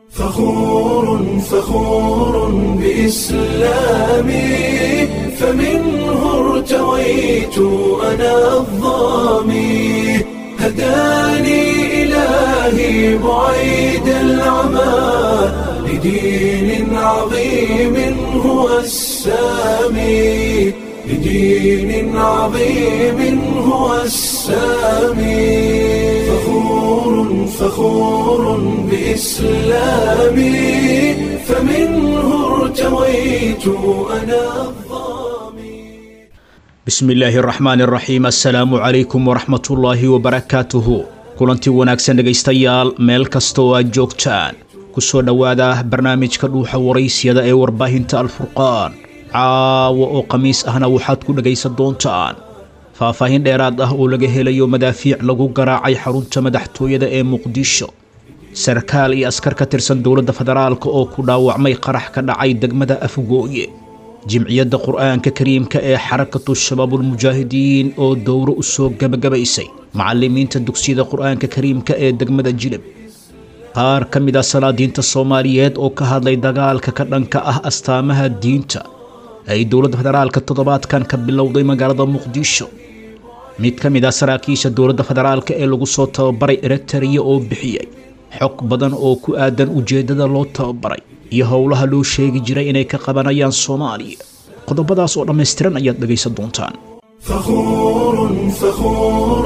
فخور فخور بإسلامي فمنه ارتويت أنا الظامي هداني إلهي بعيد العمى لدين عظيم هو السامي لدين عظيم هو السامي فخور فخور بإسلامي فمنه ارتويت أنا الظامي bismi illaahi araxmaan araxiim assalaamu calaykum waraxmatullaahi wabarakaatuhu kulantii wanaagsan dhegaystayaal meel kasta oo aad joogtaan ku soo dhowaada barnaamijka dhuuxa waraysyada ee warbaahinta alfurqaan caawa oo khamiis ahna waxaad ku dhegaysan doontaan faahfaahin dheeraad ah oo laga helayo madaafiic lagu garaacay xarunta madaxtooyada ee muqdisho sarkaal iyo askar ka tirsan dowladda federaalka oo ku dhaawacmay qarax ka dhacay degmada afgooye jimciyadda qur'aanka kariimka ee xarakatu shabaabulmujaahidiin oo dowro u soo gebagabaysay macallimiinta dugsiyada qur'aanka kariimka ee degmada jilib qaar ka mid ah salaadiinta soomaaliyeed oo ka hadlay dagaalka ka dhanka ah astaamaha diinta ay dowladda federaalka toddobaadkan ka bilowday magaalada muqdisho mid ka mid ah saraakiisha dowladda federaalka ee lagu soo tababaray eritariya oo bixiyey xog badan oo ku aadan ujeeddada loo tababaray iyo howlaha loo sheegi jiray inay ka qabanayaan soomaaliya qodobadaas oo dhammaystiran ayaad dhegaysan doontaan فخور فخور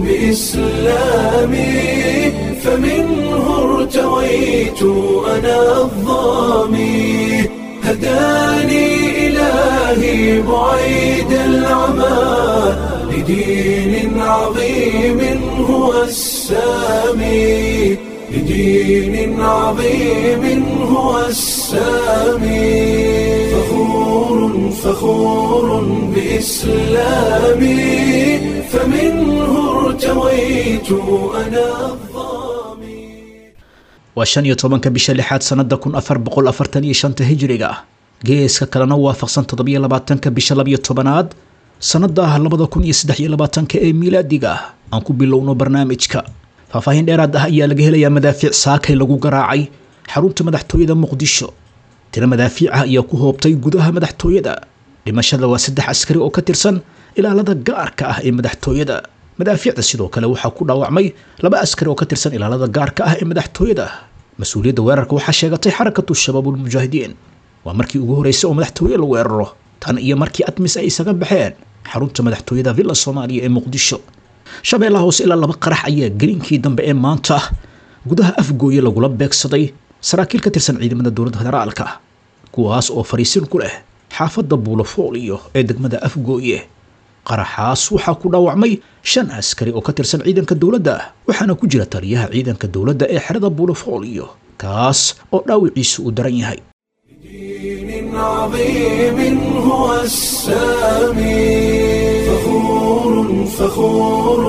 بإسلامي فمنه ارتويت أنا الظامي هداني إلهي بعيد العمى لدين عظيم هو السامي لدين عظيم هو السامي فخور فخور بإسلامي فمنه ارتويت أنا الظامي waa shan iyo tobanka bisha lixaad sannada kun afar boqol afartan iyo shanta hijriga ah geeska kalena waafaqsan toddobiyo labaatanka bisha labiyo tobanaad sannada labada kun iyo saddex iyo labaatanka ee miilaadiga ah aan ku bilowno barnaamijka faahfaahin dheeraad ah ayaa laga helayaa madaafiic saakay lagu garaacay xarunta madaxtooyada muqdisho tiro madaafiic ah ayaa ku hoobtay gudaha madaxtooyada dhimashada waa saddex askari oo ka tirsan ilaalada gaarka ah ee madaxtooyada madaafiicda sidoo kale waxaa ku dhaawacmay laba askari oo ka tirsan ilaalada gaarka ah ee madaxtooyada mas-uuliyadda weerarka waxaa sheegatay xarakatu shabaabulmujaahidiin waa markii ugu horreysay oo madaxtooye la weeraro tan iyo markii admis ay isaga baxeen xarunta madaxtooyada villa soomaaliya ee muqdisho shabeellaha hoose ilaa laba qarax ayaa gelinkii dambe ee maanta gudaha afgooye lagula beegsaday saraakiil ka tirsan ciidamada dowladda federaalka kuwaas oo fariisin ku leh xaafadda buulofooliyo ee degmada afgooye qaraxaas waxaa ku dhaawacmay shan askari oo ka tirsan ciidanka dowladda waxaana ku jira taliyaha ciidanka dowladda ee xerada buulofooliyo kaas oo dhaawiciisu uu daran yahay دين عظيم هو السامي فخور فخور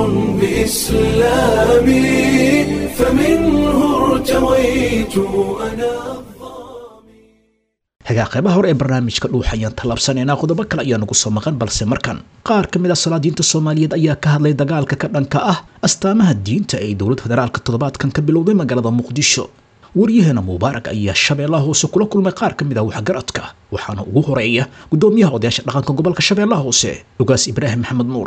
بإسلامي فمنه ارتويت أنا hagaa qaybaha hore ee barnaamijka dhuuxa ayaan tallaabsanaynaa qodobo kale ayaa nagu soo maqan balse markan qaar ka mid ah salaadiinta soomaaliyeed ayaa ka hadlay dagaalka ka dhanka ah astaamaha diinta ee dowladda federaalka toddobaadkan ka bilowday magaalada muqdisho waryaheena mubaarak ayaa shabeellaha hoose kula kulmay qaar ka mid ah waxgaradka waxaana ugu horeeya gudoomiyaha odayaasha dhaqanka gobolka shabeellaha hoose dhugaas ibraahim maxamed nuur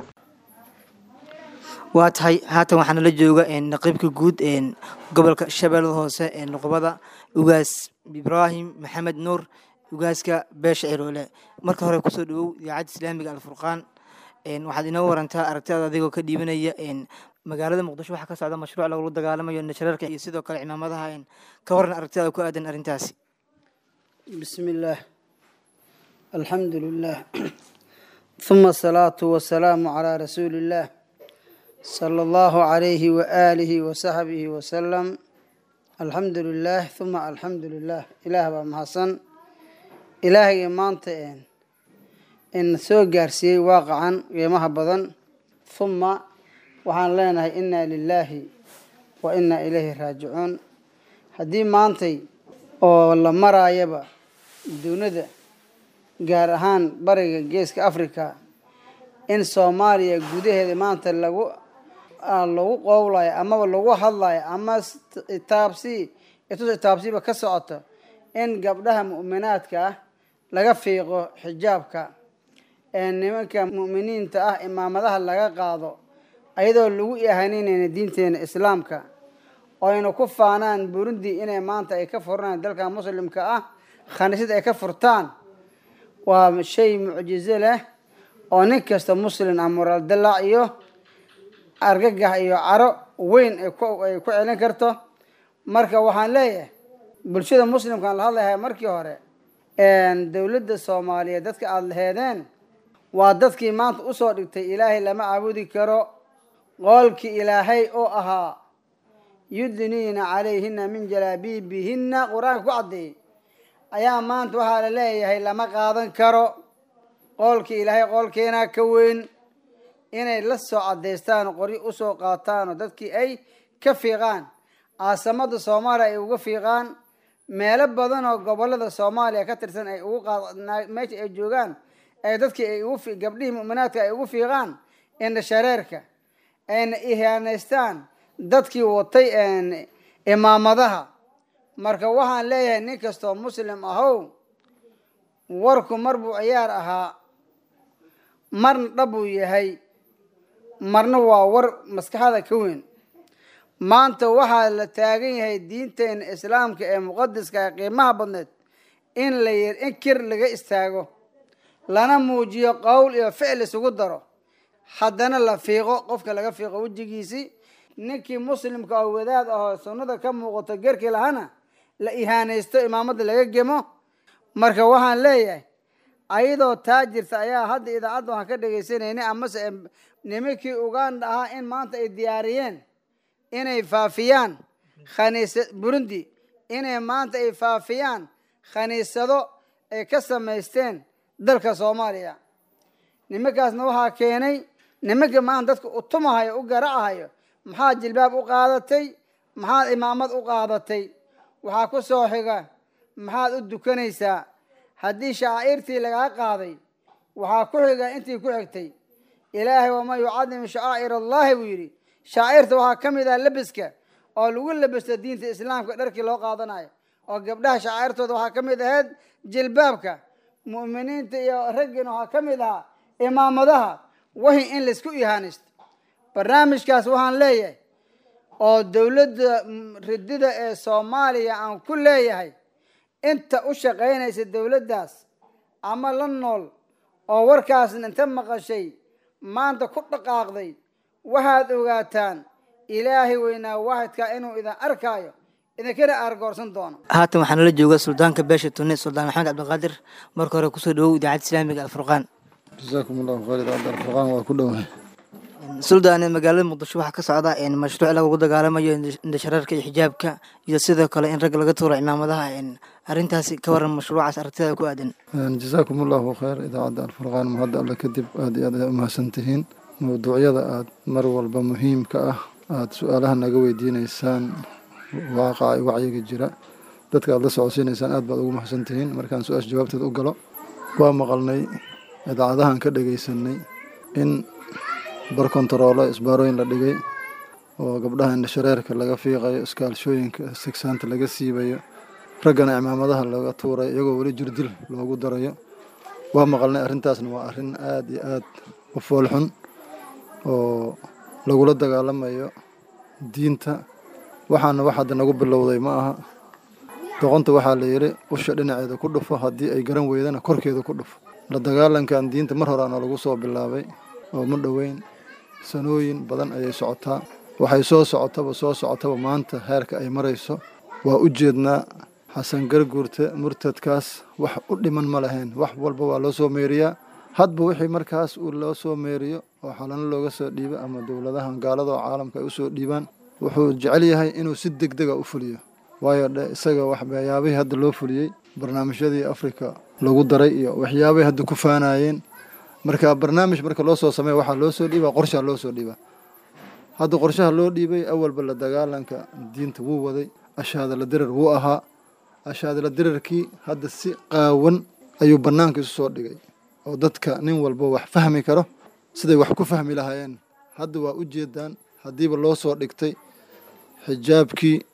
waa tahay haatan waxaana la jooga naqiibka guud gobolka shabeellada hoose ee nuqbada ugaas ibraahim maxamed nuur ugaaska beesha ciroole marka hore kusoo dhawow idaacadda islaamiga alfurqaan waxaad inoo warantaa aragtidaada adigoo ka dhiibanaya magaalada muqdisho waxaa ka socda mashruuc lagula dagaalamayo nashareerka iyo sidoo kale cimaamadaha ka waran aragtidaada ku aadan arrintaasi بسم الله الحمد لله ثم الصلاة والسلام على رسول الله صلى الله عليه وآله وصحبه وسلم الحمد لله ثم الحمد لله إله بمحسن إلهي maanta in soo gaarsiiyey waaqacan qiimaha badan ثuma waxaan leenahay inaa lilaahi wa inaa ilayhi raajicuun haddii maantay oo la maraayaba dunida gaar ahaan bariga geeska africa in soomaaliya gudaheeda maanta lagu lagu qowlayo amaba lagu hadlayo ama taabsi itus itaabsiba ka socoto in gabdhaha mu'minaadka ah laga fiiqo xijaabka ee nimanka mu'miniinta ah imaamadaha laga qaado ayadoo lagu ihaninayna diinteena islaamka oo ayna ku faanaan burundi inay maanta ay ka furaan dalka muslimka ah khaniisad ay ka furtaan waa shay mucjizo leh oo nin kasta muslim ah moraal dalac iyo argagax iyo caro weyn ay ku ay ku celin karto marka waxaan leeyahay bulshada muslimkaan la hadlayahay markii hore dowladda soomaaliyeed dadka aada laheedeen waa dadkii maanta usoo dhigtay ilaahay lama caabudi karo qoolkii ilaahay oo ahaa yudniina calayhina min jalaabiibihina qur-aanka ku caddeeyey ayaa maanta waxaa la leeyahay lama qaadan karo qoolkii ilaahay qoolkeenaa ka weyn inay la soo caddaystaan oo qoryo usoo qaataan oo dadkii ay ka fiiqaan caasamada soomaaliya ay uga fiiqaan meelo badan oo gobolada soomaaliya ka tirsan ay ugu qaad meesha ay joogaan ee dadkii ay ugu gabdhihii mu'minaadka ay ugu fiiqaan indha shareerka ayna ihaanaystaan dadkii watay imaamadaha marka waxaan leeyahay nin kastoo muslim ahow warku mar buu ciyaar ahaa marna dhab buu yahay marna waa war maskaxda ka weyn maanta waxaa la taagan yahay diinteena islaamka ee muqadiska ee qiimaha badneed in la in kir laga istaago lana muujiyo qowl iyo ficil isugu daro haddana la fiiqo qofka laga fiiqo wejigiisii ninkii muslimka oo wadaad ahoo sunnada ka muuqato gerkii lahana la ihaanaysto imaamadda laga gemo marka waxaan leeyahay ayadoo taa jirta ayaa hadda idaacadda waxaan ka dhegaysanayna amase nimankii uganda ahaa in maanta ay diyaariyeen inay faafiyaan khaniisa burundi inay maanta ay faafiyaan khaniisado ay ka samaysteen dalka soomaaliya nimankaasna waxaa keenay nimanka maanta dadka u tumahayo u garacahayo maxaad jilbaab u qaadatay maxaad imaamad u qaadatay waxaa ku soo xiga maxaad u dukanaysaa haddii shacaa'irtii lagaa qaaday waxaa ku xiga intii ku xigtay ilaahay waman yucadim shacaa'ir allahi buu yidhi shaacirta waxaa ka mid ah lebiska oo lagu lebisto diinta islaamka dharkii loo qaadanayo oo gabdhaha shacairtooda waxaa ka mid ahayd jilbaabka mu'miniinta iyo raggiina waxaa ka mid ahaa imaamadaha wahi in laysku ihaanaysto barnaamijkaas waxaan leeyahay oo dowladda ridida ee soomaaliya aan ku leeyahay inta u shaqaynaysa dowladdaas ama la nool oo warkaasna inta maqashay maanta ku dhaqaaqday waxaad ogaataan ilaahay weynaa waaxidkaa inuu idin arkaayo idinkana aargoorsan doono haatan waxaa nala jooga suldaanka beesha tuni suldaan maxamed cabdiqaadir marka hore kusoo dhawow idaacadda islaamiga alfurqaan jasaakum allahu khayr idaacadda alfurqaan waa ku dhowahay suldaan magaalada muqdisho waxaa ka socda mashruuc lagu dagaalamayo indhashareerka iyo xijaabka iyo sidoo kale in ragga laga tuuro cimaamadaha arrintaasi ka waran mashruucaas aragtida ku aadan jasaakum allahu khayr idaacadda alfurqaan mahadda alle kadib aada iyo aad ay umahadsan tihiin mawduucyada aada mar walba muhiimka ah aada su-aalaha naga weydiineysaan waaqaca wacyiga jira dadka aada la socodsiineysaan aad baad ugu mahadsan tihiin markaan su-aasha jawaabteeda u galo waa maqalnay idaacadahan ka dhagaysanay in bar kontaroolo isbaarooyin la dhigay oo gabdhaha indhashareerka laga fiiqayo iskaalshooyinka sigsaanta laga siibayo raggana cimaamadaha laga tuurayo iyagoo weli jirdil loogu darayo waa maqalnay arrintaasna waa arrin aada iyo aada u foolxun oo lagula dagaalamayo diinta waxaana wax hadda nagu bilowday ma aha doqonta waxaa la yidhi usha dhinaceeda ku dhufo haddii ay garan weydana korkeeda ku dhufo la dagaalankan diinta mar horeana lagu soo bilaabay oo ma dhoweyn sanooyin badan ayay socotaa waxay soo socotaba soo socotaba maanta heerka ay marayso waa u jeednaa xasan garguurta murtadkaas wax u dhiman ma lahayn wax walba waa loo soo meeriyaa hadba wixii markaas uu loo soo meeriyo oo xalano looga soo dhiibo ama dowladahan gaalada oo caalamka ay usoo dhiibaan wuxuu jecel yahay inuu si deg dega u fuliyo waayo dhe isaga waxyaabihii hadda loo fuliyey barnaamijyadii afrika lagu daray iyo waxyaabay hadda ku faanayeen marka barnaamij marka loo soo sameeya waxaa loo soo dhiibaa qorshaa loo soo dhiibaa hadda qorshaha loo dhiibay awalba la dagaalanka diinta wuu waday ashaadala dirar wuu ahaa ashaadala dirarkii hadda si qaawan ayuu bannaanka isu soo dhigay oo dadka nin walba wax fahmi karo siday wax ku fahmi lahaayeen hadda waa u jeedaan haddiiba loo soo dhigtay xijaabkii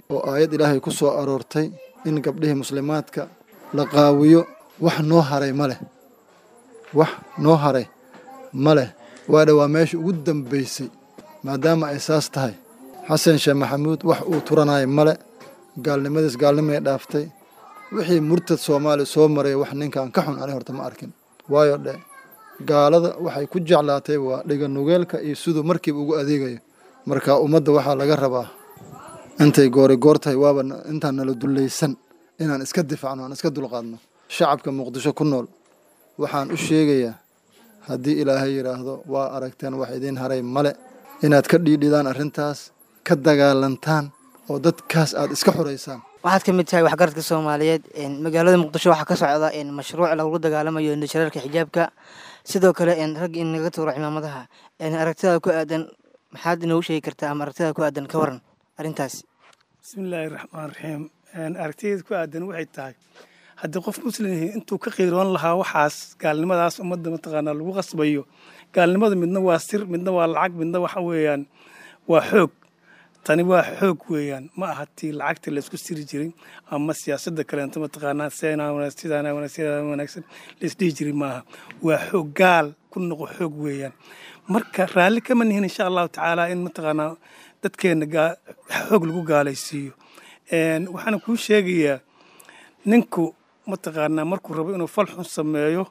oo aayad ilaahay ku soo aroortay in gabdhihii muslimaadka la qaawiyo wax noo haray ma leh wax noo haray ma leh waadha waa meesha ugu dambaysay maadaama ay saas tahay xasan sheekh maxamuud wax uu turanaayo male gaalnimadiis gaalnimay dhaaftay wixii murtad soomaaliya soo maray wax ninkan ka xun ani horta ma arkin waayo dhe gaalada waxay ku jeclaatay waa dhiganugeelka iyo siduu markiiba ugu adeegayo marka ummadda waxaa laga rabaa intay goori goor tahay waaba intaan nala dullaysan inaan iska difaacno aan iska dulqaadno shacabka muqdisho ku nool waxaan u sheegayaa haddii ilaahay yidhaahdo waa aragteen wax idiin haray male inaad ka dhiidhidaan arrintaas ka dagaalantaan oo dadkaas aad iska xoraysaan waxaad ka mid tahay waxgaradka soomaaliyeed magaalada muqdisho waxaa ka socda mashruuc lagula dagaalamayo indhashareerka xijaabka sidoo kale rag in laga tuuro cimaamadaha aragtidaada ku aadan maxaad inoogu sheegi kartaa ama aragtidaada ku aadan ka waran arrintaas bismillaahi raxmaan raxiim aragtideeda ku aadan waxay tahay haddii qof muslim yahay intuu ka qiiroon lahaa waxaas gaalnimadaas ummadda mataqaanaa lagu qasbayo gaalnimada midna waa sir midna waa lacag midna waxa weeyaan waa xoog tani waa xoog weeyaan ma aha tii lacagta laysku siri jiray ama siyaasadda kaleento mataqaanaa sidaana wanaagsan laysdhihi jiray maaha waa xoog gaal ku noqo xoog weeyaan marka raalli kama nihin insha allahu tacaala in mataqaanaa dadkeenna xoog lagu gaalaysiiyo waxaana kuu sheegayaa ninku mataqaanaa markuu rabo inuu fal xun sameeyo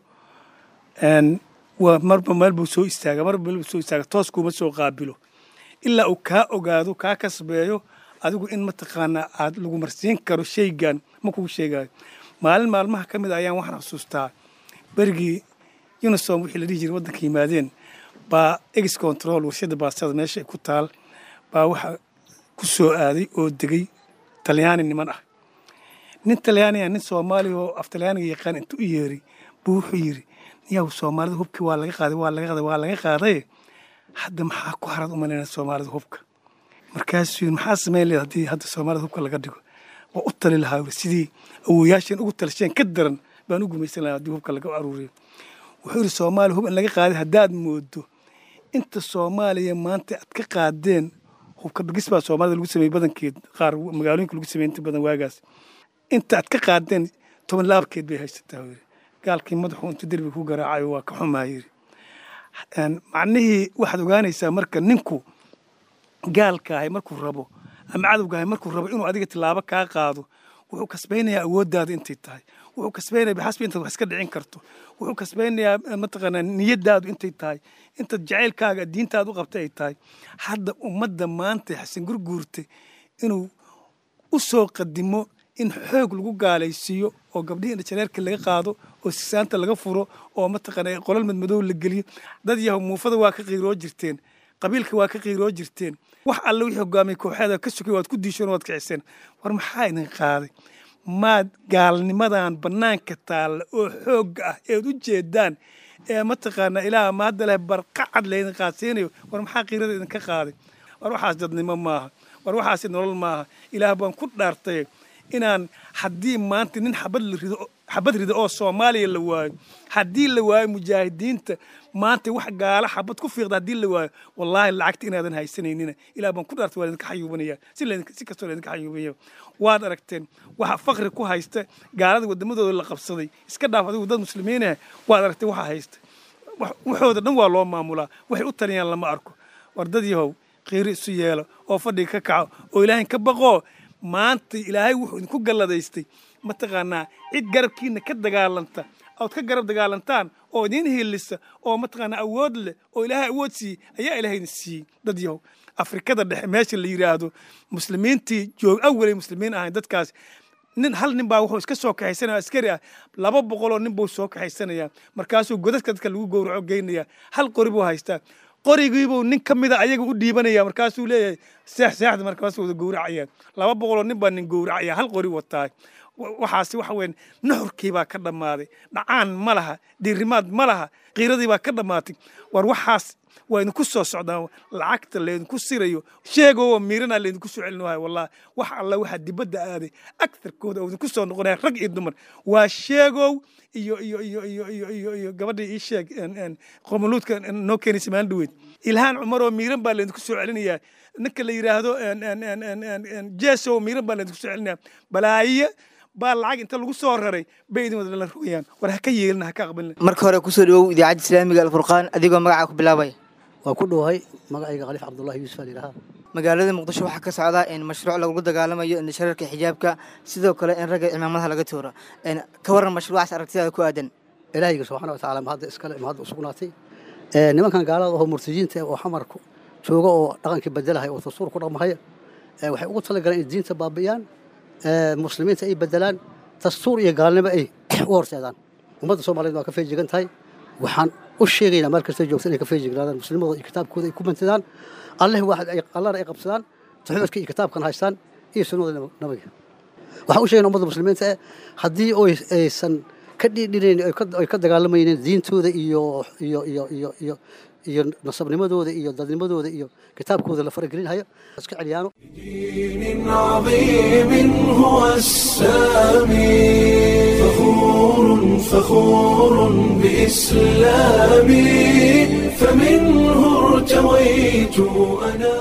waa marba meel buu soo istaaga marba meel buu soo istaaga toos kuuma soo qaabilo ilaa uu kaa ogaado kaa kasbeeyo adigu in mataqaanaa aad lagu marsiin karo shaygan ma kugu sheegayo maalin maalmaha ka mid ayaan waxaan xusuustaa berigii unisom wixii la dhihi jiray waddanka yimaadeen baa ex control warshadda baastada meesha ku taal baa waxa ku soo aaday oo degay talyaani niman ah nin talyaaniga nin soomaaliya oo af talyaaniga yaqaan intuu u yeeray buu wuxuu yidhi yaw soomaalida hubkii waa laga qaaday waa laga qaaday waa laga qaaday hadda maxaa ku harad umalayna soomaalida hubka markaasuu yidhi maxaa samayn leed haddii hadda soomaalida hubka laga dhigo waa u tali lahaa yidhi sidii awoyaasheen ugu talasheen ka daran baan u gumaysan lahaa haddii hubka laga aruuriyo wuxuu yidhi soomaaliya hub in laga qaaday haddaad moodo inta soomaaliya maanta aad ka qaadeen hubka dhigis baa soomaalida lagu sameeyey badankeed qaar magaalooyinka lagu sameeyey inta badan waagaas inta aad ka qaadeen toban laabkeed bay haysataa yidhi gaalkii madaxu intuu derbiga ku garaacayo waa ka xumaa yidhi macnihii waxaad ogaanaysaa marka ninku gaalkaahay markuu rabo ama cadowgaahay markuu rabo inuu adiga tilaabo kaa qaado wuxuu kasbaynayaa awooddaada intay tahay wuxuu kasbaynaya bixasbi intaad wax iska dhicin karto wuxuu kasbaynayaa mataqaanaa niyadaadu intay tahay intaad jacaylkaaga diintaada u qabtay ay tahay hadda ummadda maanta xasan gurguurta inuu u soo qadimo in xoog lagu gaalaysiiyo oo gabdhihii indhajareerka laga qaado oo sisaanta laga furo oo mataqaana qolal madmadow la geliyo dad yahow muufada waa ka qiiroo jirteen qabiilka waa ka qiiroo jirteen wax alle wixii hogaamiyay kooxeeda ka sugay waad ku diisheen waad kiciseen war maxaa idin qaaday maad gaalnimadan bannaanka taalla oo xoogga ah eed u jeedaan ee mataqaanaa ilaah ma hadda leh barqacad laydin qaadsiinayo war maxaa qiirada idinka qaaday war waxaas dadnimo maaha war waxaasi nolol maaha ilaah baan ku dhaartay inaan haddii maanta nin xabad la rido xabad rida oo soomaaliya la waayo haddii la waayo mujaahidiinta maanta wax gaala xabad ku fiiqda haddii la waayo wallaahi lacagta inaadan haysanaynin ilaah baan ku dhaartay waa idinka xayuubanaya si laydinka si kastoo laydinka xayuubaya waad aragteen waxa faqri ku haysta gaalada wadamadooda la qabsaday iska dhaaf adigu dad muslimiinah waad aragteen waxa haysta waxooda dhan waa loo maamulaa waxay u taliyaan lama arko war dad yahow qiiri isu yeelo oo fadhiga ka kaco oo ilaahay ka baqoo maanta ilaahay wuxuu idinku galladaystay mataqaanaa cid garabkiina ka dagaalanta ood ka garab dagaalantaan oo idiin hilisa oo mataqaanaa awood leh oo ilaahay awood siiyey ayaa ilaahay idin siiyey dad yahow afrikada dhexe meesha la yidhaahdo muslimiintii joog awalay muslimiin ahayn dadkaas nin hal nin baa wuxuu iska soo kaxaysanaya askari ah laba boqoloo nin buu soo kaxaysanayaa markaasuu godadka dadka lagu gowraco geynaya hal qori buu haystaa qorigiibuu nin ka mida ayaga u dhiibanaya markaasuu leeyahay seex seexda markaasuu wada gowracayaan laba boqoloo nin baa nin gowracaya hal qori wataa wa- waxaasi waxa weyn nuxurkii baa ka dhammaaday dhacaan ma laha diirimaad ma laha qiiradii baa ka dhammaatay war waxaas waa idinku soo socdaan lacagta laydinku sirayo sheegoo miiranaa laydinku soo celin waayo wallahi wax alla waxaa dibadda aaday agtarkooda oo idinku soo noqonaya rag iyo dumar waa sheegow iyo iyo iyo iyo iyo iyo iyo gabadha ii sheeg en- en, qomoluudka noo keenaysa maalin dhaweyd ilhaan cumar oo miiran baa laydinku soo celinayaa ninka la yidhaahdo en- en- en- en- en- en, jeso miiran baa laydinku soo celinaya balaaye baa lacag inta lagu soo raray bay idin wada la rogayaan war ha ka yeelina ha ka aqbalina marka hore kusoo dhawow idaacadda islaamiga alfurqaan adigoo magacaa ku bilaabaya waa ku dhowahay magacayga khaliif cabdullahi yuusuf alyidhaha magaalada muqdisho waxaa ka socda in mashruuc lagula dagaalamayo in shararka xijaabka sidoo kale in ragga cimaamadaha laga tooro En, ka waran mashruucaas aragtidaada ku aadan ilaahayga subxaana wa tacaala mahadda iskale mahadda usugnaatay Ee, nimankan gaalada oo murtajiinta oo xamarku jooga oo dhaqankii bedelahay oo dastuur ku dhaqmahaya ee, waxay ugu talagaleen in diinta baabi'iyaan ee, muslimiinta ay bedelaan dastuur iyo gaalnimo ay u horseedaan ummadda soomaaliyeed waa ka feejigan tahay waxaan u sheegaynaa meel kasta joogta inay ka feejignaadaan muslimadooda iyo kitaabkooda ay ku bantidaan alleh waaxid ay allana ay qabsadaan taxuudka iyo kitaabkan haystaan iyo sunnada nab- nabiga waxaan u sheegayna ummadda muslimiinta eh haddii oy aysan ka dhiidhinayn ay ka- ay ka dagaalamaynin diintooda iyo iyo iyo iyo iyo iyo nasabnimadooda iyo dadnimadooda iyo kitaabkooda la faragelinhayo iska celiyaano دين عظيم هو السامي فخور فخور بإسلامي فمنه ارتويت أنا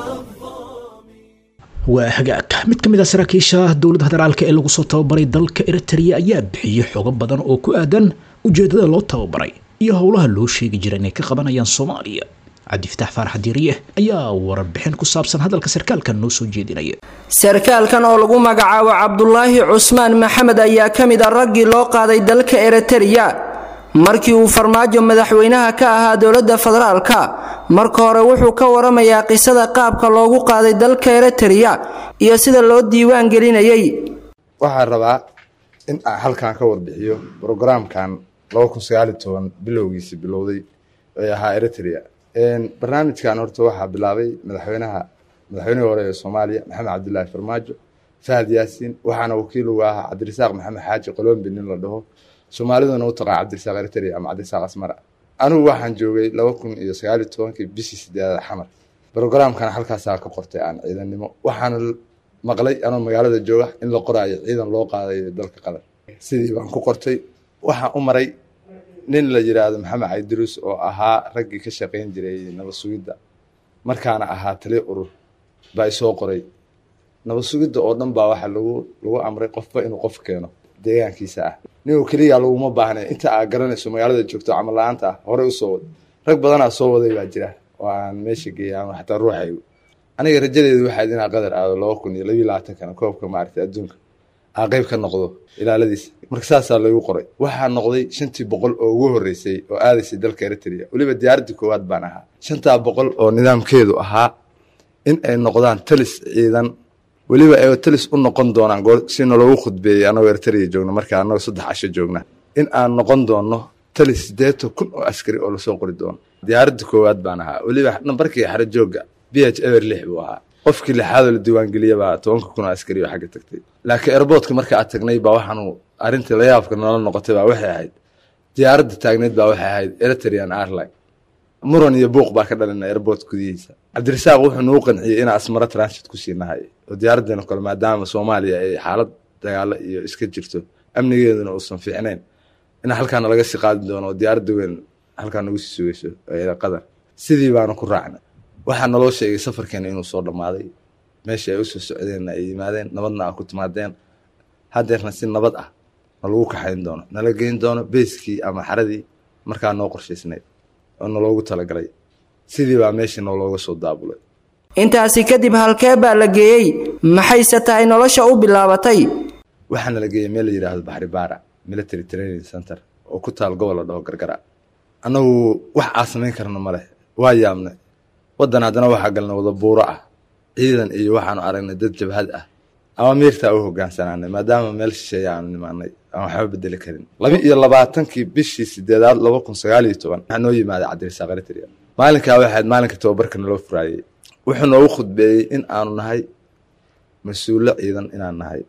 waa hagaag mid ka mid ah saraakiisha dowladda federaalka ee lagu soo tababaray dalka eritrea ayaa bixiyey xogo badan oo ku aadan ujeedada loo tababaray iyo howlaha loo sheegi jira inay ka qabanayaan soomaaliya cabdifataax faarax diiriye ayaa warbixin ku saabsan hadalka sarkaalkan noo soo jeedinaya sarkaalkan oo lagu magacaabo cabdulaahi cusmaan maxamed ayaa ka mid ah raggii loo qaaday dalka eritrea markii uu farmaajo madaxweynaha ka ahaa dowladda federaalka marka hore wuxuu ka waramayaa qisada qaabka loogu qaaday dalka eritrea iyo sida loo diiwaan gelinayay waxaan rabaa in aan halkan ka warbixiyo brograamkan laba kun sagaal iyo toban bilowgiisi bilowday ee ahaa eritrea barnaamijkan horta waxaa bilaabay madaxweynaha madaxweynihii hore ee soomaaliya maxamed cabdilaahi farmaajo fahad yaasiin waxaana wakiil uga ahaa cabdirasaaq maxamed xaaji qolombi nin la dhaho soomaaliduna u taqaan cabdirasaaq eritrea ama cabdirasaaq asmara anigu waxaan joogay laba kun iyo sagaal iyo tobankii bishii sideedada xamar brograamkan halkaasaa ka qortay aan ciidannimo waxaana maqlay anoo magaalada jooga in la qoraayo ciidan loo qaadayo dalka qatar sidii baan ku qortay waxaan u maray nin la yiraahdo maxamed caydiruus oo ahaa raggii ka shaqayn jiray nabad sugidda markaana ahaa tali urur baa isoo qoray nabad sugidda oo dhan baa waxaa lagu lagu amray qofba inuu qof keeno deegaankiisa ah ninuu keliya laguma baahnay inta aad garanayso magaalada joogto camal la-aanta ah horey usoo wad rag badanaa soo waday baa jira oo aan meesha geeyay ama xataa ruuxaygu aniga rajadeedu waxayd inaa qadar aado laba kun iyo labiyo labaatankana koobka maaragtay adduunka aa qeyb ka noqdo ilaaladiisa marka saasaa laygu qoray waxaa noqday shantii boqol oo ugu horreysay oo aadaysay dalka eritrea weliba diyaaraddii koowaad baan ahaa shantaa boqol oo nidaamkeedu ahaa in ay noqdaan talis ciidan weliba ay talis u noqon doonaan goor si naloogu khudbeeyey anagoo eritrea joogna markaa anagoo saddex casho joogna in aan noqon doonno talis siddeetan kun oo askari oo lasoo qori doono diyaaraddii koowaad baan ahaa weliba nambarkii xaro joogga b h ever lix buu ahaa qofkii lixaadoo la diiwaangeliya baa tobanka kun oo askari oo xagga tagtay laakiin airboortka marka aad tagnay baa waxaanu arrintii layaabka nala noqotay baa waxay ahayd diyaaradda taagneyd baa waxay ahayd eritrean airline muran iyo buuq baa ka dhalina airport gudihiisa cabdirasaaq wuxuu nagu qanciyey inaa asmaro transit ku siinahay oo diyaaraddeena kale maadaama soomaaliya ay xaalad dagaalo iyo iska jirto amnigeeduna uusan fiicnayn in halkaana laga sii qaadi doono oo diyaaradda weyn halkaa nagu sii sugayso ee qatar sidii baanu ku raacnay waxaa naloo sheegay safarkeena inuu soo dhammaaday meesha ay usoo socdeenna ay yimaadeen nabadna aa ku timaadeen haddeerna si nabad ah nalagu kaxayn doono nala geyn doono beyskii ama xaradii markaa noo qorshaysnayd oo naloogu talagalay sidii baa meeshii noolooga soo daabulay intaasi kadib halkee baa la geeyey maxayse tahay nolosha u bilaabatay waxaa nala geeyey meel la yidhaahdo baxri baara military training center oo ku taal gobol la dhaho gargara annagu wax aa samayn karna ma leh waa yaabnay waddan haddana waxaa galnay wada buuro ah ciidan iyo waxaanu aragnay dad jabhad ah ama miirtaa u hogaansanaanay maadaama meel shisheeya aanu nimaanay aan waxba bedeli karin laba iyo labaatankii bishii sideedaad laba kun sagaal iyo toban waxaa noo yimaaday cabdirasaaq eritrea maalinkaa waxayd maalinka tababarka naloo furaayey wuxuu noogu khudbeeyey in aanu nahay mas-uulo ciidan inaan nahay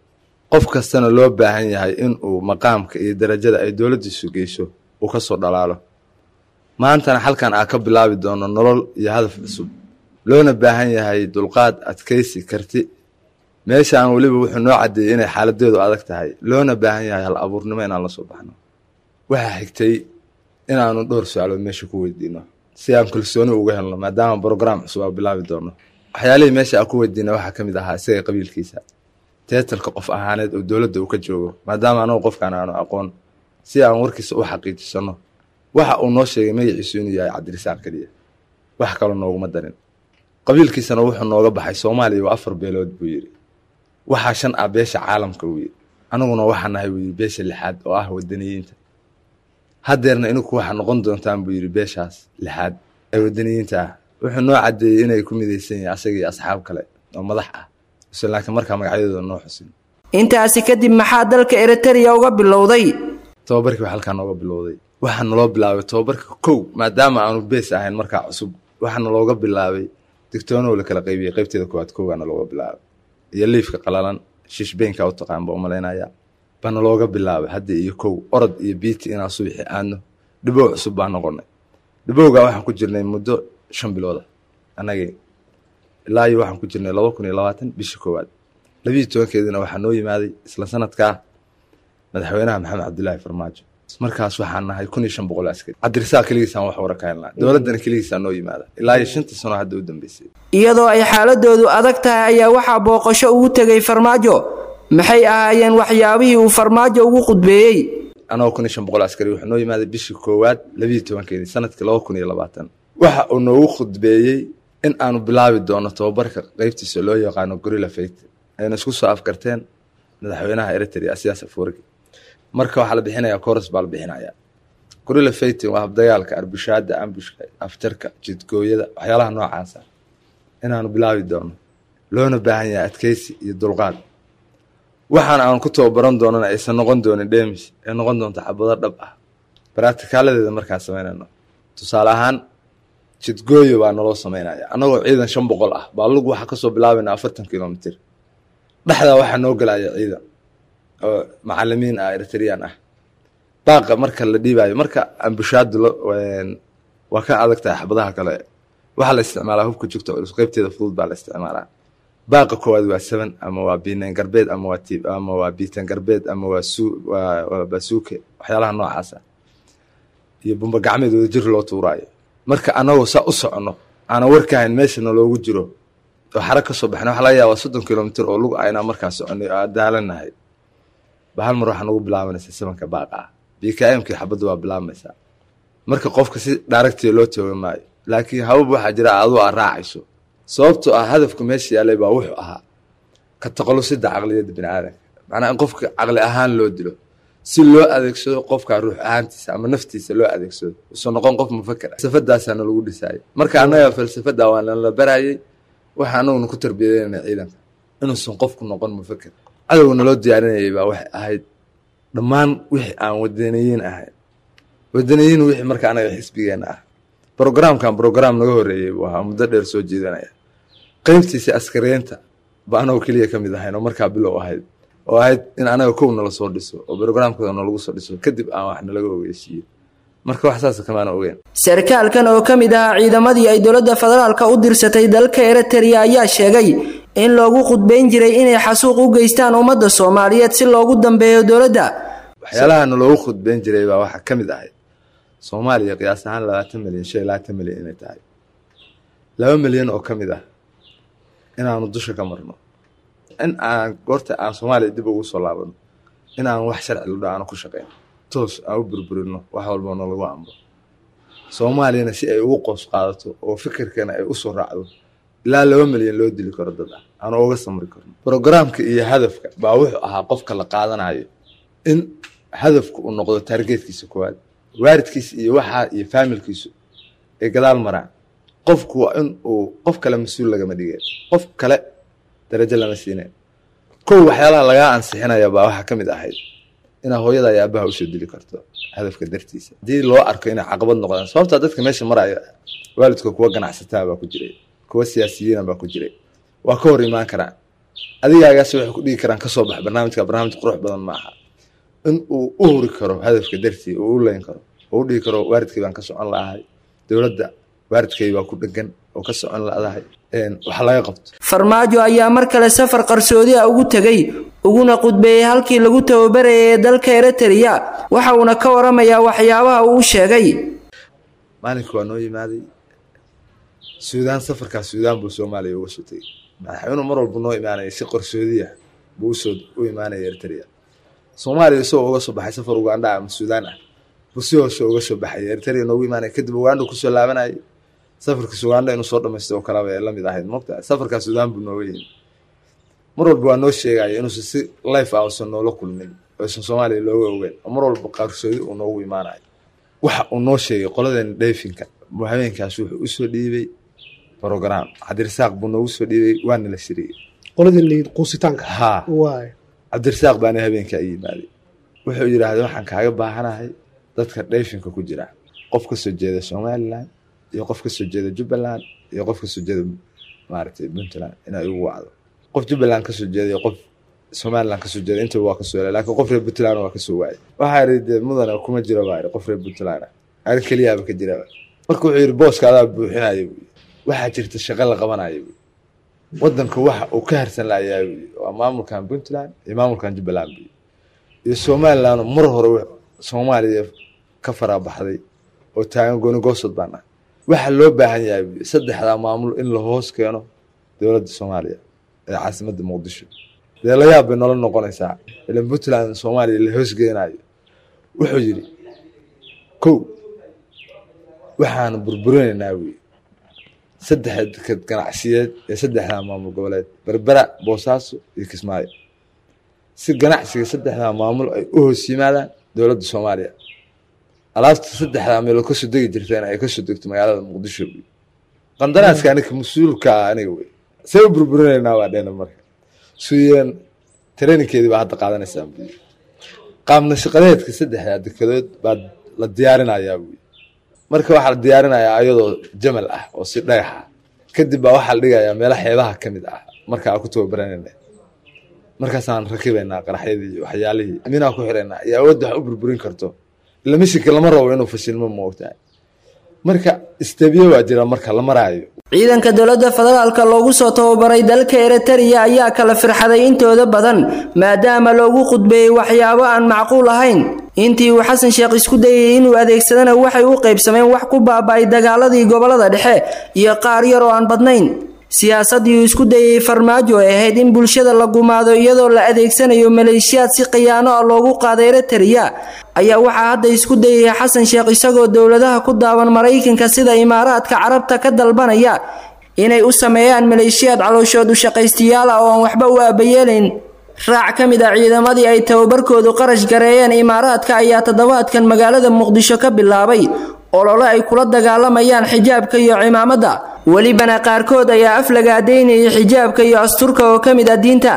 qof kastana loo baahan yahay in uu maqaamka iyo darajada ay dowladdiisu geyso uu ka soo dhalaalo maantana halkan aa ka bilaabi doono nolol iyo hadaf cusub loona baahan yahay dulqaad adkaysi karti meeshaan weliba wuxuu noo caddeeyey inay xaaladeedu adag tahay loona baahan yahay hal abuurnimo inaan la soo baxno waxaa xigtay inaanu dhowr su-aalood meesha ku weydiino si aan kalsooni uga helno maadaama brograam cusub aa bilaabi doono waxyaalihii meesha aan ku weydiina waxaa ka mid ahaa isaga qabiilkiisa teetalka qof ahaaneed oo dowladda uu ka joogo maadaama anagu qofkaan aanu aqoon si aan warkiisa u xaqiijisano waxa uu noo sheegay magaciisu inuu yahay cabdirisaaq keliya wax kaloo nooguma darin qabiilkiisana wuxuu nooga baxay soomaaliya waa afar beelood buu yidhi waxaa shan ah beesha caalamka buu yidhi anaguna waxaa nahay buu yidhi beesha lixaad oo ah wadaniyiinta haddeerna ininku waxaa noqon doontaan buu yidhi beeshaas lixaad ee wadaniyiinta ah wuxuu noo caddeeyey inay ku midaysan yihiin asaga iyo asxaab kale oo madax ah ise laakiin markaa magacyadooda noo xusin intaasi kadib maxaa dalka eritereya uga bilowday tababarkii baa halkaa nooga bilowday waxaa naloo bilaabay tababarka kow maadaama aanu bees ahayn markaa cusub waxaa nalooga bilaabay digtoonow la kala qaybiyey qaybteeda koowaad kowgaa nalooga bilaabay iyo liifka qalalan shishbeynka u taqaan baa umalaynaya baa nalooga bilaabay hadda iyo kow orod iyo biiti inaan subaxi aadno dhibow cusub baa noqonay dhibowgaa waxaan ku jirnay muddo shan bilooda annagii ilaa iyo waxaan ku jirnay laba kun iyo labaatan bishii koowaad labiiyi tobankeedina waxaa noo yimaaday isla sanadkaa madaxweynaha maxamed cabdilaahi farmaajo markaas waxaan nahay kun iyo shan boqol askari cabdirisaaq keligiisaan wax wara ka helnaa dowladdana keligiisaa noo yimaada ilaa iyo shantii sano hadda u dambeysay iyadoo ay xaaladoodu adag tahay ayaa waxaa booqasho ugu tegay farmaajo maxay ahaayeen waxyaabihii uu farmaajo ugu khudbeeyey anagoo kun iyo shan boqol askari wuxuu noo yimaaday bishii koowaad labiiyi tobankeedii sanadkii laba kun iyo labaatan waxa uu noogu khudbeeyey in aanu bilaabi doono tababarka qeybtiisa loo yaqaano gorilla fayt ayna isku soo afkarteen madaxweynaha eritrea siyaas afuurigi marka waxaa la bixinayaa koros baa la bixinayaa gorilla faytin waa habdagaalka arbushaada ambushka afjarka jidgooyada waxyaalaha noocaasa inaanu bilaabi doono loona baahan yahay adkeysi iyo dulqaad waxaan aan ku tababaran doonana aysan noqon doonin dhemis ee noqon doonta xabado dhab ah baraktikaaladeeda markaan samaynayno tusaale ahaan jidgooyo baa naloo samaynaya annagoo ciidan shan boqol ah baa lug waxaa kasoo bilaabayna afartan kilomitr dhexdaa waxaa noo gelaya ciidan oo macalimiin ah eritreyaan ah baaqa marka la dhiibayo marka ambushaadu waa ka adag tahay xabadaha kale waxaa la isticmaalaa hubka jugta culus qeybteeda fudud baa la isticmaalaa baaqa koowaad waa seven ama waa biineen garbeed ama waa tiib ama waa biitan garbeed ama waa suu waa waa basuuke waxyaalaha noocaasa iyo bumba gacmeed wada jir loo tuuraayo marka anagoo saa u socono aanan warkahayn meeshana loogu jiro oo xara ka soo baxna waxa laga yaabaa soddon kilomitr oo lug aynaa markaa soconay oo aan daalanahay ba hal mar waxaa nagu bilaabanaysa sabanka baaqa ah bkmkii xabadda waa bilaabmaysaa marka qofka si dhaaragtiya loo tooga maayo laakiin habab waxaa jira aduu aa raacayso sababtoo ah hadafka meesha yaalay baa wuxuu ahaa ka taqalusida caqliyadda bini aadanka macnaa in qofka caqli ahaan loo dilo si loo adeegsado qofka ruux ahaantiisa ama naftiisa loo adeegsado usan noqon qof mufaker falsafadaasaana lagu dhisaayay marka annaga falsafada waa nala barayay waxa anaguna ku tarbiyadeynana ciidanka inuusan qofku noqon mufaker cadowgana loo diyaarinayay baa waxay ahayd dhammaan wixii aan wadaniyiin ahayn wadaniyiin wixii marka anaga xisbigeena ah brograamkan brograam naga horeeyey buu ahaa muddo dheer soo jeedanaya qeybtiisa askariyeynta ba anagoo keliya ka mid ahayn oo markaa bilow ahayd oo ahayd in anaga kow nala soo dhiso oo brograamkooda nalagu soo dhiso kadib aan wax nalaga ogeysiiyo marka wax saasa kamaana ogeyn sarkaalkan oo ka mid ahaa ciidamadii ay dowladda federaalka u dirsatay dalka eritereya ayaa sheegay in loogu khudbayn jiray inay xasuuq u geystaan ummadda soomaaliyeed si loogu dambeeyo dowladda waxyaalaha loogu khudbayn jiray baa waxaa ka mid ahayd soomaaliya qiyaas ahaan labaatan milyan shan iyo labaatan milyan inay tahay laba milyan oo ka mid ah inaanu dusha ka marno in aan goorta aan soomaaliya dib ugu soo laabano in aan wax sharci ludho aanu ku shaqeyn toos aan u burburino wax walba nalagu amro soomaaliyana si ay ugu qoos qaadato oo fikirkana ay usoo raacdo ilaa laba milyan loo dili karo dad ah aanu uga samri karno brograamka iyo hadafka baa wuxuu ahaa qofka la qaadanayo in hadafku uu noqdo taargeedkiisa koowaad waaridkiisa iyo waxaa iyo faamilkiisu ay gadaal maraan qofku waa in uu qof kale mas-uul lagama dhigeen qof kale darajo lama siineen kow waxyaalaha lagaa ansixinaya baa waxaa ka mid ahayd inaa hooyada iyo aabaha usoo dili karto hadafka dartiisa haddii loo arko inay caqabad noqdaan sababtaa dadka meesha maraya waalidka kuwa ganacsataa baa ku jiray kuwa siyaasiyiina baa ku jiray waa ka hor imaan karaan adigaagaas waxay ku dhigi karaan kasoo bax barnaamijka barnaamij qurux badan ma aha in uu u huri karo hadafka dartii uu u leyn karo oo u dhigi karo waaridkay baan ka socon lahay dowladda waaridkay baa ku dhegan oo ka socon ladahay wax laga qabto farmaajo ayaa mar kale safar qarsoodi ah ugu tegey uguna qudbeeyey halkii lagu tababarayay ee dalka eritrea waxa uuna ka waramayaa waxyaabaha uu sheegay maalinka waa noo yimaaday suudaan safarkaas suudaan buu soomaaliya uga soo tegey madaxweynuhu mar walba noo imaanaya si qarsoodiya buu usoo u imaanaya eritrea soomaaliya isagoo uga soo baxay safar ugandha ama suudaan ah buu si hoose uga soo baxay eritrea noogu imaanaya kadib ugandha kusoo laabanayay safarkiis ugandha inuu soo dhamaystay oo kaleba ee lamid ahayd mogta safarkaas suudaan buu nooga yimi mar walba waa noo sheegaya inuusan si life ah uusan noola kulmin oysan soomaaliya looga ogeyn oo mar walba qarsoodi uu noogu imaanayo waxa uu noo sheegay qoladeena dhayfinka buu habeenkaas wuxuu usoo dhiibay program cabdirasaaq buu noogu soo dhiibay waana la shiriyey qoladii liid quusitaanka haa waay cabdirasaaq baana habeenkaa i yimaaday wuxuu yidhaahday waxaan kaaga baahanahay dadka dhayfinka ku jira qof ka soo jeeda somalilan iyo qof ka soo jeeda jubbaland iyo qof ka soo jeeda maaragtay puntland inaa igu wacdo qof jubbaland kasoo jeeda iyo qof somaliland kasoo jeeda intaba waa kasoo helay laakiin qof reer puntland waa kasoo waayay waxaa yidhi dee mudana kuma jiro baa yidhi qof reer puntland ah ari keliyaaba ka jiraba marka wuxuu yidhi booska adaa buuxinaya buu waxaa jirta shaqo la qabanaya buu wadanka waxa uu ka harsan lahayaa buu waa maamulkan puntland iyo maamulkan jubbaland buu iyo somaliland mar hore soomaaliya ka farabaxday oo taagan gooni goosod baan ah waxaa loo baahan yahay buu saddexdaa maamul in la hoos keeno dowladda soomaaliya ee caasimadda muqdisho dee la yaab bay nolol noqonaysaa ilan puntland soomaaliya la hoosgeenayo wuxuu yidhi kow waxaanu burburinaynaa wey saddexda deked ganacsiyeed ee saddexdaa maamul goboleed berbera boosaaso iyo kismaayo si ganacsiga saddexdaa maamul ay u hoos yimaadaan dowladda soomaaliya alaabta saddexdaa meelood kasoo degi jirteen ay kasoo degto magaalada muqdisho wey qandaraaska aniga mas-uulka aniga wey see u burburinaynaa waa dheena marka suyeen traininkeedii baa hadda qaadanaysaa buyi qaabna shaqadeedka saddexdaa dekedood baa la diyaarinayaa buyi marka waxaa la diyaarinayaa ayadoo jamal ah oo si dhagax ah kadib baa waxaa la dhigayaa meelo xeebaha ka mid ah marka aan ku tababaranayna markaasaan rakibaynaa qaraxyadii iyo waxyaalihii minaa ku xiraynaa iyo awoodda wax u burburin karto ila mishinka lama rabo inuu fashilmo moogtaa marka istabiye waa jira marka la maraayo ciidanka dowladda federaalka loogu soo tababaray dalka eritrea ayaa kala firxaday intooda badan maadaama loogu qudbeeyey waxyaabo aan macquul ahayn intii uu xasan sheekh isku dayay inuu adeegsadana waxay u qaybsameen wax ku baaba'ay dagaaladii gobolada dhexe iyo qaar yar oo aan badnayn siyaasaddii uu isku dayay farmaajo ay ahayd in bulshada la gumaado iyadoo la adeegsanayo maleeshiyaad si khiyaano ah loogu qaada eritrea ayaa waxaa hadda isku dayaya xasan sheekh isagoo dowladaha ku daawan maraykanka sida imaaraadka carabta ka dalbanaya inay u sameeyaan maleeshiyaad calooshood u shaqaystiyaal ah oo aan waxba u aabayeelayn raac ka mid ah ciidamadii ay tababarkoodu qarash gareeyeen imaaraadka ayaa toddobaadkan magaalada muqdisho ka bilaabay olole ay kula dagaalamayaan xijaabka iyo cimaamadda welibana qaarkood ayaa af lagaadaynayay xijaabka iyo asturka oo ka mid ah diinta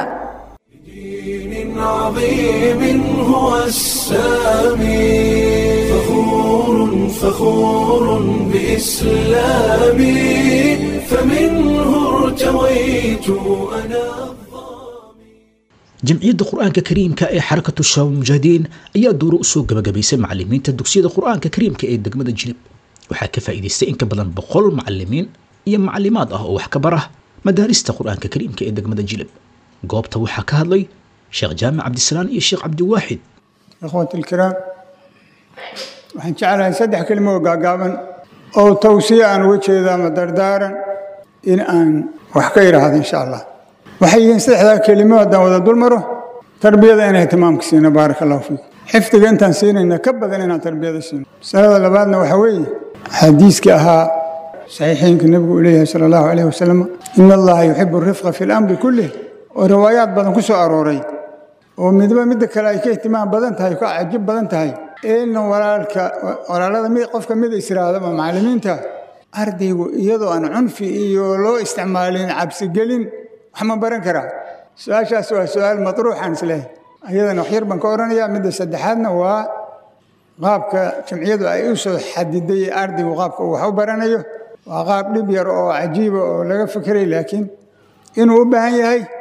عظيم هو السامي فخور فخور بإسلامي فمنه ارتويت أنا jamciyadda qur-aanka kariimka ee xarakatu shabaab mujaahidiin ayaa duuro usoo gabagabaysay macalimiinta dugsiyada qur-aanka kariimka ee degmada jilib waxaa ka faa'iidaystay in ka badan boqol macalimiin iyo macalimaad ah oo wax ka bara madaarista qur-aanka kariimka ee degmada jilib goobta waxaa ka hadlay sheekh jaamac cabdisalaan iyo sheekh cabdiwaaxid ikhwati ilkiraam waxaan jeclahay saddex kelimo oo gaagaaban oo tawsiya aan uga jeedo ama dardaaran in aan wax ka idhaahdo insha allah waxay yihiin saddexdaa kelimo haddaan wada dul maro tarbiyada inay ihtimaamka siino baaraka allahu fiikum xifdiga intaan siinayna ka badan inaan tarbiyada siino masalada labaadna waxaa weeye xadiiskii ahaa saxiixiinka nebigu uu leeyahay sala allahu calayhi wasalam ina allaha yuxibu rifqa fi lamri kullih oo riwaayaad badan ku soo arooray oo midba midda kale ay ka ihtimaam badan tahay ka cajib badan tahay in walaalka walaalada mid qofka mid israadaba macallimiinta ardaygu iyadoo aan cunfi iyo loo isticmaalin cabsigelin wax ma baran karaa su-aashaas waa su-aal matruuxaan islehay ayadana waxyar baan ka odhanayaa midda saddexaadna waa qaabka jamciyadu ay u soo xadiday ardaygu qaabka uu wax u baranayo waa qaab dhib yar oo cajiiba oo laga fekeray laakiin inuu u baahan yahay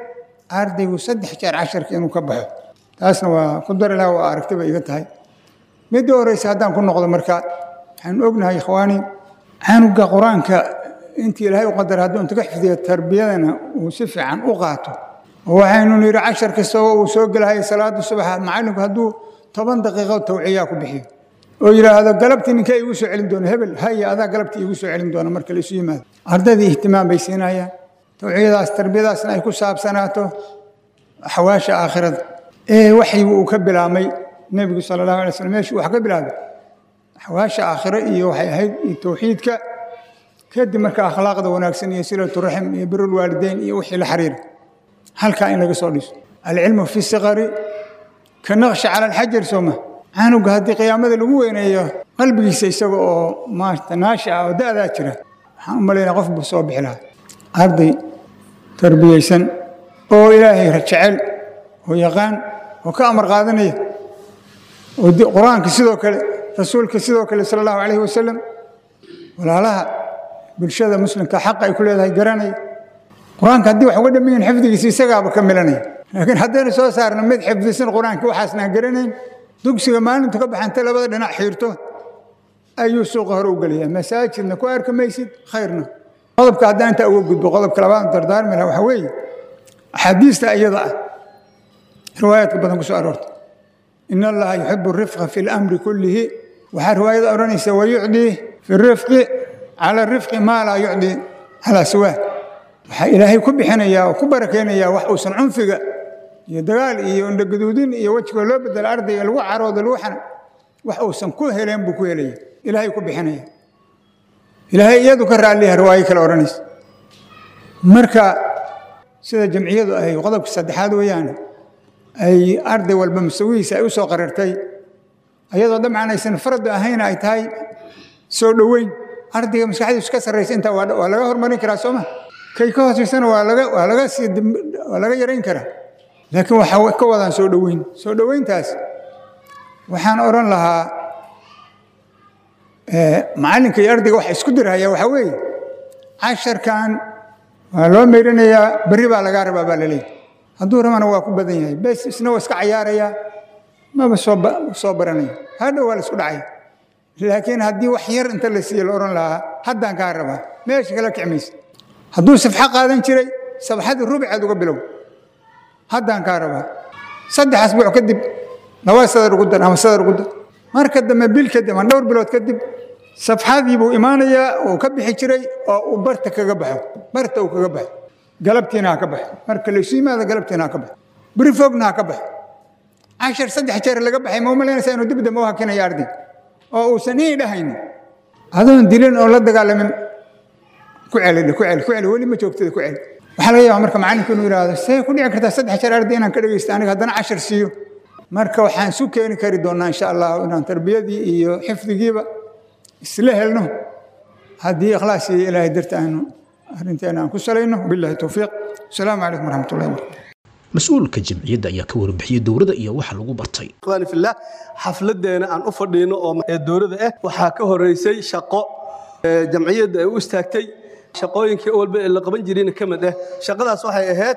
ardaygu saddex jeer casharka inuu ka baxo taasna waa ku dari laha waa aragtiba iga tahay midda horeysa haddaan ku noqdo marka waxaanu ognahay ikhwaani canuga qur-aanka intii ilaahay u qadar hadduu inta ka xifdiyo tarbiyadana uu si fiican u qaato oo waxaynu nidhi cashar kastaba uu soo gelahaya salaada subaxa macallinku hadduu toban daqiiqo tawciyaa ku bixiyo oo yidhaahdo galabtii ninkee igu soo celin doona hebel haya adaa galabtii igu soo celin doona marka laisu yimaado ardaydii ihtimaam bay siinayaan tawciyadaas tarbiyadaasna ay ku saabsanaato xawaasha aakhirada ee waxyigu uu ka bilaabmay nebigu sala allahu alay slam meeshuu wax ka bilaabay xawaasha aakhiro iyo waxay ahayd iyo tawxiidka kadib marka akhlaaqda wanaagsan iyo silatu raxim iyo birul waalideyn iyo wixii la xiriira halkaa in laga soo dhiso alcilmu fi siqari ka naqshi cala alxajar sooma canuga haddii qiyaamada lagu weyneeyo qalbigiisa isaga oo maarata naashi ah oo da'daa jira waxaan u malaynaa qof buu soo bixi lahaa arday tarbiyeysan oo ilaahay jecel oo yaqaan oo ka amar qaadanaya oo qur-aanka sidoo kale rasuulka sidoo kale sala allahu calayhi wasalam walaalaha bulshada muslimka xaqa ay ku leedahay garanaya qur-aanka haddii wax uga dhaman yihin xifdigiisa isagaaba ka milanaya laakiin haddaynu soo saarno mid xifdisan qur-aanka waxaasnaan garanayn dugsiga maalintu ka baxanta labada dhinac xiirto ayuu suuqa hore u gelaya masaajidna ku arki maysid khayrna qodobka haddaan intaa uga gudbo qodobka labaad dardaarmi laha waxaa weeye axaadiista iyada ah riwaayaadka badan ku soo aroorta in allaha yuxibu rifqa fi lamri kullihi waxaa riwaayada odhanaysa wayucdii fi rifqi cala rifqi maa laa yucdii calaa siwaa waxaa ilaahay ku bixinayaa oo ku barakaynayaa wax uusan cunfiga iyo dagaal iyo indhogaduudin iyo wejiga loo bedelo ardayga lagu caroodo lagu xana wax uusan ku heleen buu ku helaya ilaahay ku bixinaya ilaahay iyadu ka raalliyaha riwaayo kale odhanaysa marka sida jamciyadu ay qodobka saddexaad weeyaane ay arday walba masawihiisa ay u soo qarartay ayadoo dabcan aysan faradu ahayn ay tahay soo dhoweyn ardayga maskaxdiisu ka sarraysa intaa waa waa laga horumarin karaa sooma kay ka hooseysana waa laga waa laga sii waa laga yarayn karaa laakiin waxaa ka wadaan soo dhoweyn soo dhoweyntaas waxaan odhan lahaa macallinka iyo ardayga waxa isku dirhaya waxaa weeye casharkan waa loo meyrinayaa berri baa lagaa rabaa baa laleeyahy hadduu rabana waa ku badan yahay bes isna waa iska cayaarayaa maba soo soo baranaya hadhow waa la isku dhacaya laakiin haddii wax yar inta la siiye la odhan lahaa haddaan kaa rabaa meesha kala kicmaysa hadduu safxo qaadan jiray sabxadii rubceed uga bilow haddaan kaa rabaa saddex asbuuc kadib laba sadar ugu dar ama sadar ugu dar marka dambe bil kadib ama dhowr bilood kadib safxadii buu imaanayaa uu ka bixi jiray oo uu barta kaga baxo barta uu kaga baxo galabtiina ha ka baxo marka laysu yimaado galabtiina ha ka baxo beri fogna ha ka baxo cashar saddex jeer laga baxay ma u malaynaysaa inuu dib dambe u hakinayo arday oo uusan ii dhahaynin adoon dilin oo la dagaalamin ku celidhe ku celi ku celi weli ma joogtada ku celi waxaa laga yaabaa marka macallinku inuu yidhaahdo see ku dhici kartaa saddex jeer arday inaan ka dhegaysto aniga haddana cashar siiyo marka waxaan isu keeni kari doonaa insha allah inaan tarbiyadii iyo xifdigiiba isla helno haddii ikhlaas iyo ilaahay darta aanu arrinteena aan ku salayno billahi towfiiq asalaamu calaykum waraxmat ullahi wabarakatu mas-uulka jamciyadda ayaa ka warbixiyey dowladda iyo waxa lagu bartay ikhwaani fillah xafladeena aan u fadhiino oo ee dowladda ah waxaa ka horeysay shaqo ee jamciyadda ay u istaagtay shaqooyinkii walba ee la qaban jirayna ka mid ah shaqadaas waxay ahayd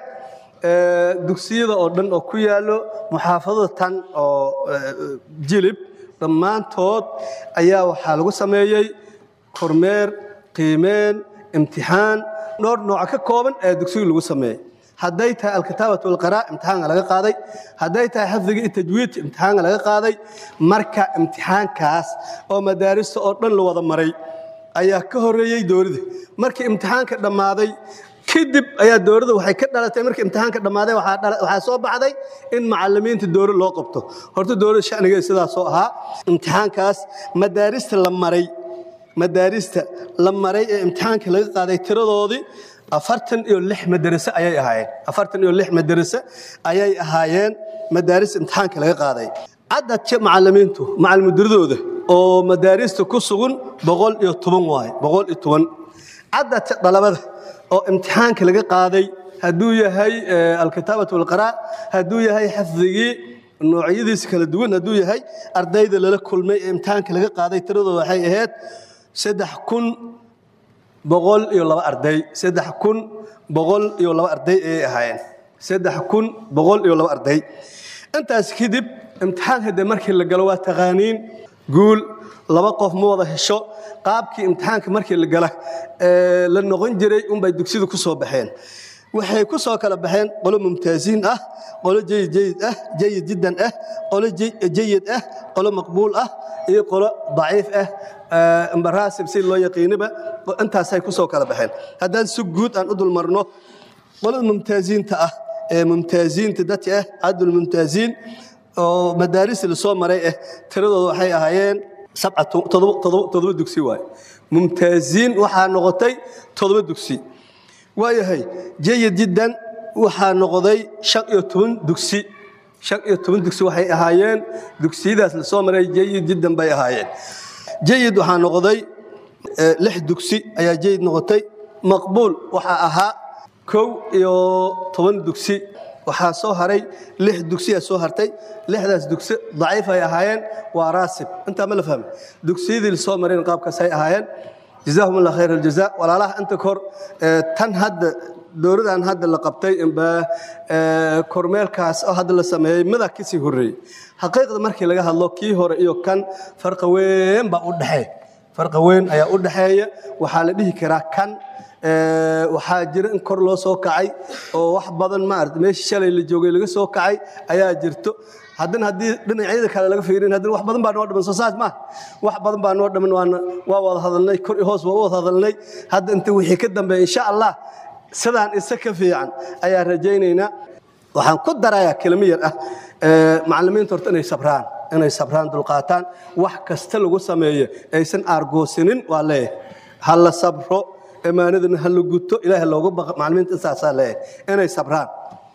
dugsiyada oo dhan oo ku yaallo muxaafadada tan oo jilib dhammaantood ayaa waxaa lagu sameeyey kormeer qiimeen imtixaan dhowr nooca ka kooban ee dugsiga lagu sameeyey hadday tahay alkitaabatu walqaraa imtixaanka laga qaaday hadday tahay xifdiga iyo tajwiidka imtixaanka laga qaaday marka imtixaankaas oo madaarista oo dhan la wada maray ayaa ka horeeyey dowladda markii imtixaanka dhammaaday kadib ayaa dowladda waxay ka dhalatay markii imtixaanka dhammaaday waxaa soo baxday in macallimiinta dowlad loo qabto horta dowladda shanigeeda sidaasoo ahaa imtixaankaas madaarista la maray madaarista la maray ee imtixaanka laga qaaday tiradoodii afartan iyo lix madarase ayay ahaayeen afartan iyo lix madarase ayay ahaayeen madaarista imtixaanka laga qaaday cadadka macallimiintu macalmudiradooda oo madaarista ku sugan boqol iyo toban waaye boqol iyo toban cadadka dhalabada oo imtixaanka laga qaaday hadduu yahay alkitaabatu walqaraa hadduu yahay xifdigii noocyadiisa kala duwan hadduu yahay ardayda lala kulmay ee imtixaanka laga qaaday tiradooda waxay ahayd saddex kun boqol iyo laba arday saddex kun boqol iyo laba arday ayay ahaayeen saddex kun boqol iyo laba arday intaas kadib imtixaanka de markii la galo waa taqaaniin guul laba qof ma wada hesho qaabkii imtixaanka markii la gala ee la noqon jiray unbay dugsida ku soo baxeen waxay ku soo kala baxeen qolo mumtaaziin ah qolo jayid jayid ah jayid jiddan ah qolo jayid ah qolo maqbuul ah iyo qolo daciif ah mbaraasib si loo yaqiiniba intaasay ku soo kala baxeen haddaan si guud aan u dulmarno qolada mumtaaziinta ah ee mumtaaziinta dadka ah cadul mumtaaziin oo madaarista la soo maray ah tiradooda waxay ahaayeen sabcatu toddoba dugsi waay mumtaaziin waxaa noqotay toddoba dugsi waayahay jayid jiddan waxaa noqday shan iyo toban dugsi shan iyo toban dugsi waxay ahaayeen dugsiyadaas la soo maray jayid jiddan bay ahaayeen jayid waxaa noqday lix dugsi ayaa jayid noqotay maqbuul waxaa ahaa kow iyo toban dugsi waxaa soo haray lix dugsiyaa soo hartay lixdaas dugsi daciif ay ahaayeen waa raasib intaa ma la fahmay dugsiyadii la soo mareen qaabkaasay ahaayeen jazaahum allah khayr aljaza walaalaha inta kor tan hadda dowladan hadda la qabtay imba kormeelkaas oo hadda la sameeyey midaa kasii horreeyey xaqiiqda markii laga hadlo kii hore iyo kan farqa weyn baa u dhexeeya farqa weyn ayaa u dhexeeya waxaa la dhihi karaa kan waxaa jira in kor loo soo kacay oo wax badan maarata meeshii shalay la joogay laga soo kacay ayaa jirto haddana haddii dhinacyada kale laga fiirin haddana wax badan baa noo dhiman soo saas maaha wax badan baa noo dhiman waana waa wada hadalnay kor iyo hoos waa u wada hadalnay hadda inta wixii ka dambeeya insha allah sidaan isa ka fiican ayaa rajaynaynaa waxaan ku darayaa kelimo yar ah macallimiinta horta inay sabraan inay sabraan dulqaataan wax kasta lagu sameeyo aysan aargoosinin waa leeyahay ha la sabro ammaanadana ha la guto ilaahay loogu baqa macallimiinta intaasaa leeyahay inay sabraan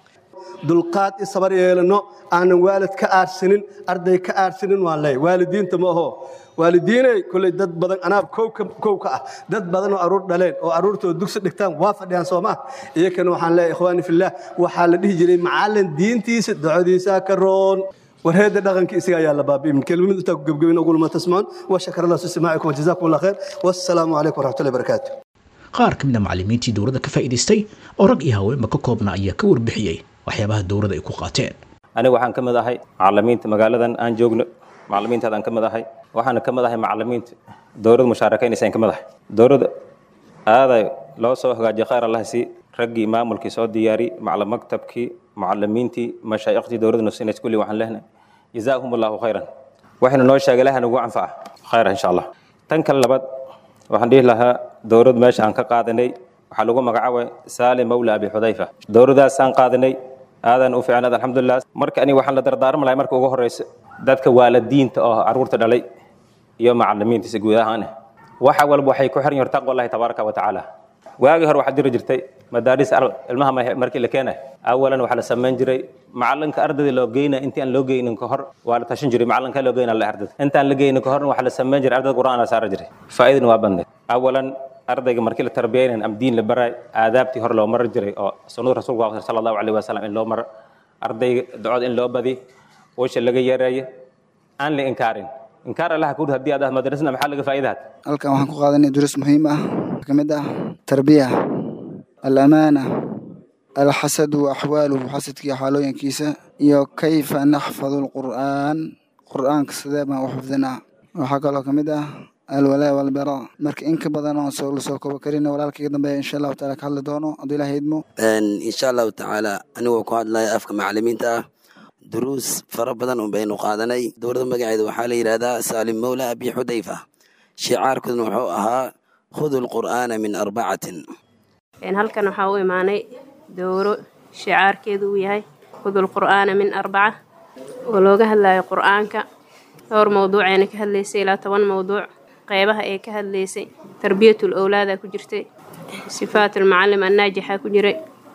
dulqaad i sabar yeelano aanan waalid ka aarsanin arday ka aarsanin waan leeyahay waalidiinta ma aho waalidiinay kolley dad badan anaa kow ka ah dad badan oo aruur dhaleen oo aruurtooda dugsi dhigtaan waa fadhiyaan soo maa iyakana waxaan leeyahay ikhwaani fillaah waxaa la dhihi jiray macallin diintiisa ducodiisaa ka roon warheeda dhaqanka isaga ayaa la baabi'imin kelimad intaa ku gebgebin ogulma tasmacuun wa shakar allah susimaacikum wajazaakum allah khayr wassalaamu calaykum waraxmatullahi barakaatu qaar ka mid a macallimiintii dowladda ka faa'iidaystay oo rag iyo haweenba ka koobna ayaa ka warbixiyey waxyaabaha dowladda ay ku qaateen aniga waxaan ka mid ahay macallimiinta magaaladan aan joogno macallimiintaadaan ka mid ahay waxaana ka mid ahay macallimiinta dowladda mushaarakaynaysa ka mid ahay dowladda aaday loo soo hagaajiyay khayr allah sii raggii maamulkii soo diyaari macalin maktabkii macallimiintii mashaayikhtii dowladda nusinays kulli waxaan lehnay jazaahum allahu khayran waxayna noo sheegay ilaha nagu anfaca khayra insha allah tan kale labaad waxaan dhihi lahaa dowlad meesha aan ka qaadanay waxaa lagu magacaabay saalim mawla abi xudayfa dowladdaasaan qaadanay aadan u fiicnaad alxamdulilah marka aniga waxaan la dardaarmi lahay marka ugu horeysa dadka waalidiinta oo carruurta dhalay iyo macallimiintiisa guud ahaan waxa walba waxay ku xiran yihiin taqwa allahi tabaaraka wa tacaala waagii hore waxaa jiri jirtay madaaris ilmaha markii la keenay awalan waxaa la samayn jiray macalinka ardayda loo geynaya intii aan loo geynin ka hor waa la tashan jiray macalinka loo geynaa la ardayda intaan la geynin ka horna waxaa la samayn jiray ardayda qur'aan la saari jiray faa'iidana waa badneed awalan ardayga markii la tarbiyaynayn ama diin la baray aadaabtii hore loo mari jiray oo sunnada rasuulku waa sala allahu calayhi wasalam in loo maro ardayga ducada in loo badi wesha laga yareeyo aan la inkaarin inkaar allaha kuur haddii aad ah madrasna maxaa laga faa'iidaad halkan waxaan ku qaadanay duruus muhiim ah ka mid ah tarbiya alamaana alxasadu wa axwaaluhu xasadkii xaalooyinkiisa iyo kayfa naxfadu lqur'aan qur'aanka sidee baan u xifdinaa waxaa kaloo ka mid ah alwalaa walbara marka in ka badan oon soo lasoo koobo karin walaalkaiga dambeeya insha allahu taala ka hadli doono hadduu ilaah idmo insha allahu tacaala anigoo ku hadlaya afka macalimiinta ah duruus fara badan un baynu qaadanay dowladda magaceeda waxaa la yidhahdaa saalim mawla abi xudayfa shicaarkudna wuxuu ahaa khudu lqur'aana min arbacatin halkan waxaa u imaanay dowro shicaarkeedu uu yahay khudu lqur'aana min arbaca oo looga hadlayo qur'aanka dhowr mowduucayna ka hadlaysay ilaa toban mowduuc qeybaha ee ka hadlaysay tarbiyatul owlaada ku jirtay sifaatulmucalim annaajixa ku jiray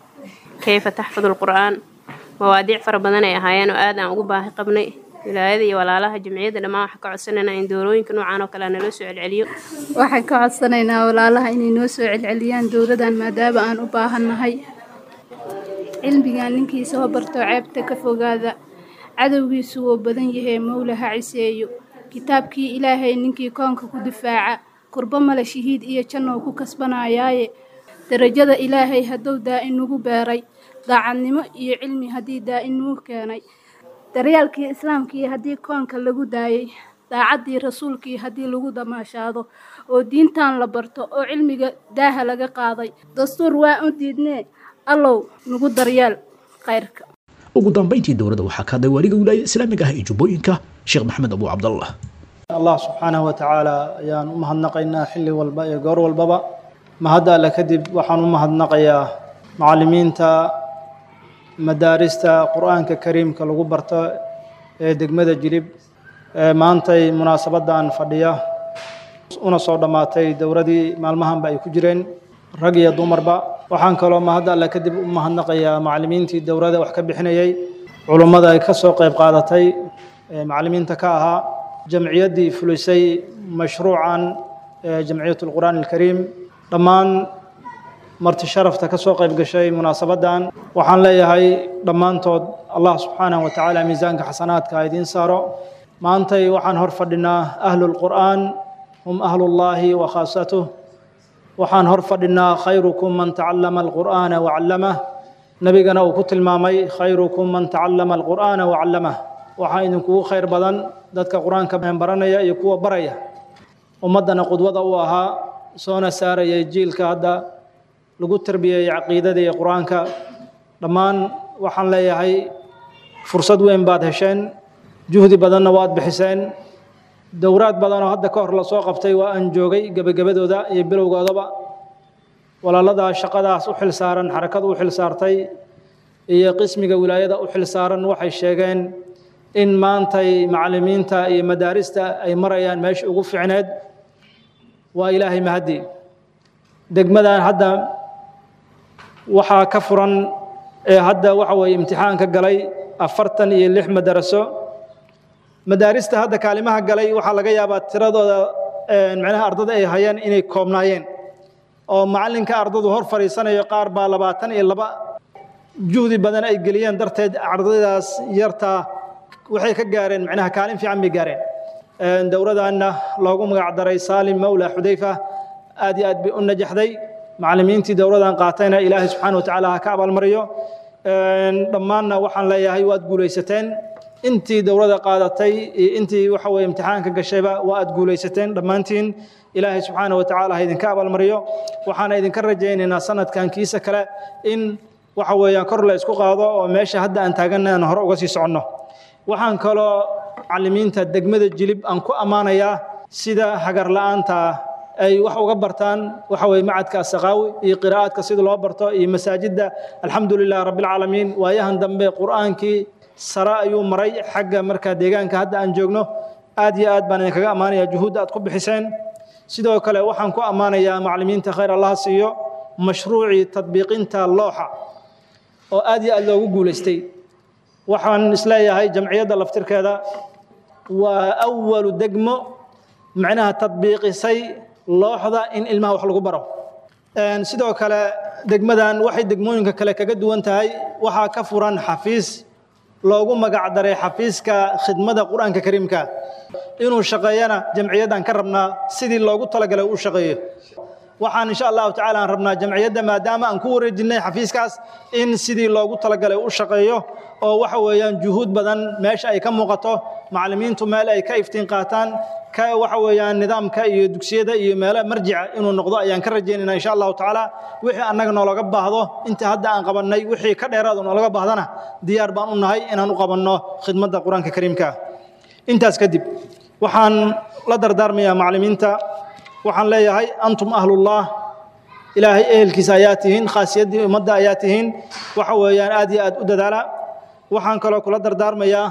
kayfa taxfadu lqur'aan mawaadiic fara badan ay ahaayeen oo aad aan ugu baahi qabnay wilaayada iyo walaalaha jamciyadda dhammaan waxaan ka codsanaynaa in doorooyinka noocan oo kale naloo soo celceliyo waxaan ka codsanaynaa walaalaha inay noo soo celceliyaan dowladan maadaama aan u baahannahay cilmigan ninkii soo barto ceebta ka fogaada cadowgiisu wuu badan yahay mowla ha ciseeyo kitaabkii ilaahay ninkii koonka ku difaaca kurbo male shahiid iyo jannou ku kasbanayaaye darajada ilaahay hadduu daa inugu beeray daacadnimo iyo cilmi haddii daa'in nuu keenay daryaalkii islaamkii haddii koonka lagu daayay daacaddii rasuulkii haddii lagu damaashaado oo diintan la barto oo cilmiga daaha laga qaaday dastuur waa u diidnee allow nagu daryaal khayrka ugu dambayntii dowladda waxaa ka hadlay waaliga wilaayada islaamiga ah ee jubbooyinka sheekh maxamed abu cabdallah allah subxaanahu wa tacaala ayaan u mahadnaqaynaa xilli walba iyo goor walbaba mahadda alle kadib waxaan u mahadnaqayaa macallimiinta madaarista qur-aanka kariimka lagu barto ee degmada jilib ee maantay munaasabaddan fadhiya una soo dhammaatay dowladii maalmahanba ay ku jireen rag iyo dumarba waxaan kaloo mahadda alle kadib u mahadnaqayaa macallimiintii dowladda wax ka bixinayay culummada ay ka soo qayb qaadatay ee macallimiinta ka ahaa jamciyaddii fulisay mashruucan ee jamciyat lqur'aan alkariim dhammaan marti sharafta ka soo qayb gashay munaasabaddan waxaan leeyahay dhammaantood allah subxaanahu wa tacaala miisaanka xasanaadka ha idiin saaro maantay waxaan hor fadhinaa ahlulqur'aan hum ahlullaahi wa khaasatuh waxaan hor fadhinaa khayrukum man tacallama alqur'aana wacallamah nebigana uu ku tilmaamay khayrukum man tacallama alqur'aana wacallamah waxaa idinkugu khayr badan dadka qur-aanka baranaya iyo kuwa baraya ummaddana qudwada u ahaa soona saarayay jiilka hadda lagu tarbiyeeyey caqiidada iyo qur-aanka dhammaan waxaan leeyahay fursad weyn baad hesheen juhdi badanna waad bixiseen dowraad badanoo hadda ka hor lasoo qabtay waa aan joogay gebagabadooda iyo bilowgoodaba walaaladaa shaqadaas u xil saaran xarakadu u xil saartay iyo qismiga wilaayada u xil saaran waxay sheegeen in maantay macallimiinta iyo madaarista ay marayaan meesha ugu ficneed waa ilaahay mahaddi degmadan hadda waxaa ka furan ee hadda waxa weeye imtixaanka galay afartan iyo lix madaraso madaarista hadda kaalimaha galay waxaa laga yaabaa tiradooda macnaha ardada ay hayeen inay koobnaayeen oo macallinka ardadu hor fadhiisanayo qaar baa labaatan iyo laba juhdi badan ay geliyeen darteed ardaydaas yartaa waxay ka gaareen macnaha kaalin fiican bay gaareen dowladanna loogu magac daray saalim mawla xudayfa aad iyo aad bay u najaxday macallimiintii dowladan qaatayna ilaahay subxaana watacaala ha ka abaalmariyo dhammaanna waxaan leeyahay waad guulaysateen intii dowladda qaadatay iyo intii waxa weye imtixaanka gashayba waa aad guulaysateen dhammaantiin ilaahay subxaana watacaala ha idinka abaalmariyo waxaana idinka rajaynaynaa sanadkan kiisa kale in waxa weeyaan kor la isku qaado oo meesha hadda aan taaganna aan hore uga sii soconno waxaan kaloo macallimiinta degmada jilib aan ku ammaanayaa sida hagar la'aanta ay wax uga bartaan waxa weye macadka asaqaawi iyo qiraa'aadka sida loo barto iyo masaajidda alxamdu lilah rabbilcaalamiin waayahan dambe qur'aankii sare ayuu maray xagga markaa deegaanka hadda aan joogno aad iyo aad baan idinkaga ammaanayaa juhuudda aad ku bixiseen sidoo kale waxaan ku ammaanayaa macallimiinta khayr allaha siiyo mashruucii tadbiiqinta looxa oo aad iyo aad loogu guulaystay waxaan isleeyahay jamciyadda laftirkeeda waa awalu degmo macnaha tadbiiqisay looxda in ilmaha wax lagu baro sidoo kale degmadan waxay degmooyinka kale kaga duwan tahay waxaa ka furan xafiis loogu magac daray xafiiska khidmada qur-aanka kariimka inuu shaqeeyana jamciyaddan ka rabnaa sidii loogu talagalay u shaqeeyo waxaan insha allahu tacaala aan rabnaa jamciyadda maadaama aan ku wareejinnay xafiiskaas in sidii loogu talagalay u shaqeeyo oo waxa weeyaan juhuud badan meesha ay ka muuqato macallimiintu meel ay ka iftiin qaataan ka waxa weeyaan nidaamka iyo dugsiyada iyo meelo marjica inuu noqdo ayaan ka rajaynaynaa insha allahu tacaala wixii annaga noolaga baahdo inta hadda aan qabannay wixii ka dheeraad noolaga baahdana diyaar baan u nahay inaan u qabanno khidmadda qur-aanka kariimka intaas kadib waxaan la dardaarmayaa macallimiinta waxaan leeyahay antum ahlullah ilaahay ehelkiisa ayaa tihiin khaasiyaddii ummadda ayaa tihiin waxa weeyaan aad iyo aad u dadaala waxaan kaloo kula dardaarmayaa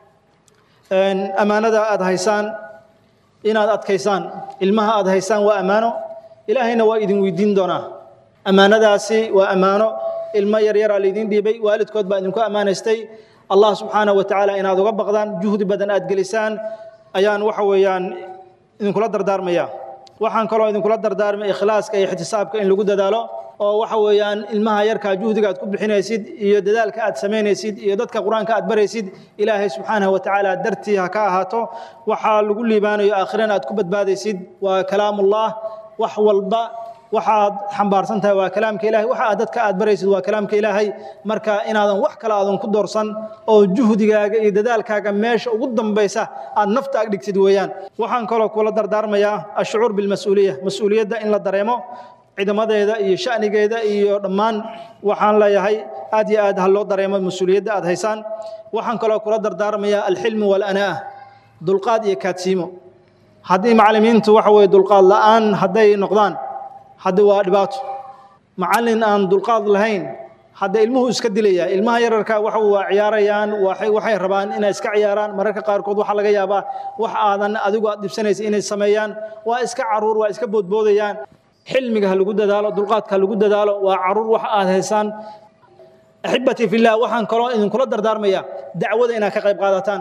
ammaanada aad haysaan inaad adkaysaan ilmaha aad haysaan waa ammaano ilaahayna waa idin weydiin doonaa ammaanadaasi waa ammaano ilmo yaryaraa laydin dhiibay waalidkood baa idinku ammaanaystay allah subxaana wa tacaala inaad uga baqdaan juhdi badan aad gelisaan ayaan waxa weeyaan idinkula dardaarmayaa waxaan kaloo idinkula dardaarmay ikhlaaska iyo ixtisaabka in lagu dadaalo oo waxa weeyaan ilmaha yarkaa juhdiga aad ku bixinaysid iyo dadaalka aad samaynaysid iyo dadka qur-aanka aad baraysid ilaahay subxaanahu wa tacaala dartii ha ka ahaato waxaa lagu liibaanayo aakhirana aad ku badbaadaysid waa kalaamullah wax walba waxaad xambaarsan tahay waa kalaamka ilaahay waxa aad dadka aad baraysid waa kalaamka ilaahay marka inaadan wax kale aadan ku doorsan oo juhdigaaga iyo dadaalkaaga meesha ugu dambaysa aad nafta ag dhigtid weeyaan waxaan kaloo kula dardaarmayaa ashucuur bilmas-uuliya mas-uuliyadda in la dareemo ciidamadeeda iyo shanigeeda iyo dhammaan waxaan leeyahay aad iyo aad ha loo dareemo mas-uuliyadda aad haysaan waxaan kaloo kula dardaarmayaa alxilmu walanaa dulqaad iyo kaadsiimo haddii macallimiintu waxa weye dulqaad la'aan hadday noqdaan hadda waa dhibaato macallin aan dulqaad lahayn hadda ilmuhu iska dilaya ilmaha yararka waxa waa ciyaarayaan waxay waxay rabaan inay iska ciyaaraan mararka qaarkood waxaa laga yaabaa wax aadan adigu aad dhibsanaysa inay sameeyaan waa iska caruur waa iska boodboodayaan xilmiga ha lagu dadaalo dulqaadka ha lagu dadaalo waa caruur wax aad haysaan axibatii fillah waxaan kaloo idinkula dardaarmaya dacwada inaad ka qayb qaadataan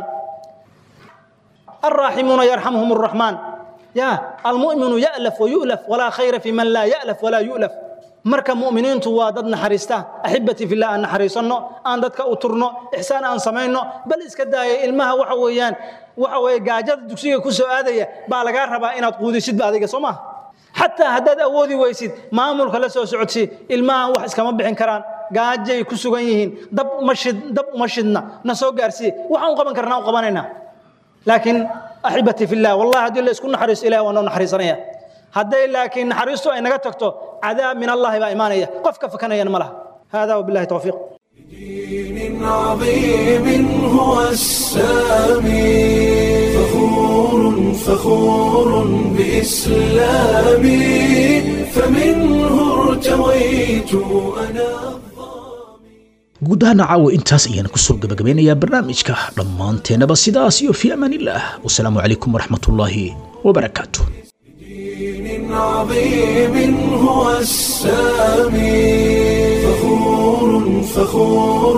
الراحمون يرحمهم الرحمن يا المؤمن يألف ويؤلف ولا خير في من لا يألف ولا يؤلف marka mu'miniintu waa dad naxariista axibati fillah aan naxariisanno aan dadka u turno ixsaan aan samayno bal iska daaya ilmaha waxa weeyaan waxa weeye gaajada dugsiga ku soo aadaya baa lagaa rabaa inaad quudisidba adiga soo maha xataa haddaad awoodi weysid maamulka la soo socodsii ilmahan wax iskama bixin karaan gaajay ku sugan yihiin dab uma shid dab uma shidna na soo gaarsiiye waxaan u qaban karnaa u qabanaynaa laakiin axibati fillah wallahi haddii la isku naxariisto ilahi waa noo naxariisanaya hadday laakiin naxariistu ay naga tagto cadaab min allahi baa imaanaya qof ka fakanayana ma laha hada wabillahi tawfiiq دين عظيم هو السامي فخور فخور بإسلامي فمنه ارتويت أنا guud ahaan caawa intaas ayaan kusoo gabagabeynayaa barnaamijka dhammaanteennaba sidaas iyo fi amaanillaah wasalaamu calaykum waraxmatullaahi wabarakaatu دين عظيم هو السامي فخور فخور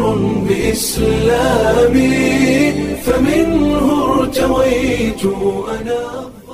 بإسلامي فمنه ارتويت أنا